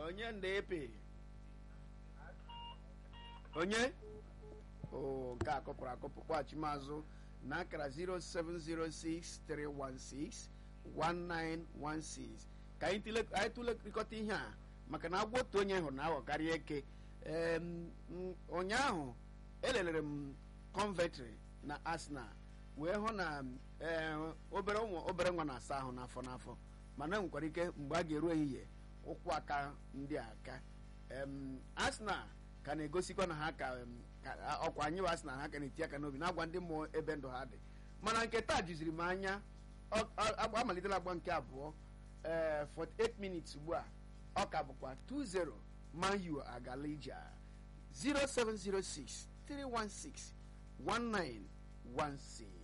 onye ndepe onye o nke a kọpụrụ akọpụ kpọghachi mazụ na akara 07063161916 ka anyị tụle- anyị tụlerịkọta ihe a maka na agwa otu onye hụrụ na aghọ karịa eke Em, m, ụnyaahụ elelere m convetry na arsenal wee hụ na ee, obere ụmụ obere nwa na-asa ahụ n'afọ n'afọ mana enwekwara ike mgbe a ga-eru ehihie ụkwụ aka ndị a aka Em, arsenal ka na-egosikwa na ha ka em, ka- ọkwa anyị bụ arsenal ha ka na-eti aka n'obi na-agwa ndị mmụọ ebe ndụ ha dị mana nke taa juziri m anya ọ- ọ- agba- amalitela agba nke abụọ ee 48 minutes ugbu a ọ ka bụkwa 2-0 man u agala ije a. 0706 316 1916